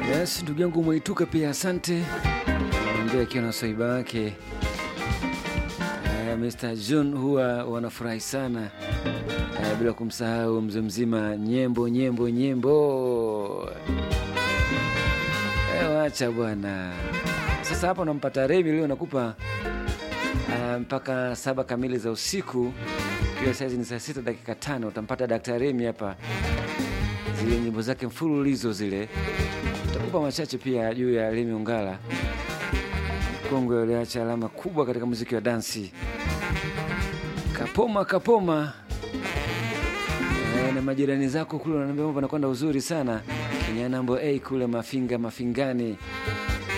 Yes, ndugu yangu Mwaituka pia asante. Mwambie akiwa na swaiba wake uh, Mr. John huwa wanafurahi sana uh, bila kumsahau mzee mzima nyembo nyembo nyembo. Eh, wacha bwana. Sasa hapa unampata Remi leo nakupa uh, mpaka saba kamili za usiku. Pia saizi ni saa sita dakika tano utampata Daktari Remi hapa, zile nyimbo zake mfululizo zile takupa machache pia juu ya Remi Ongala, kongwe aliacha alama kubwa katika muziki wa dansi. Kapoma kapoma e, na majirani zako kule wananiambia mambo anakwenda uzuri sana Kinyanambo A kule Mafinga Mafingani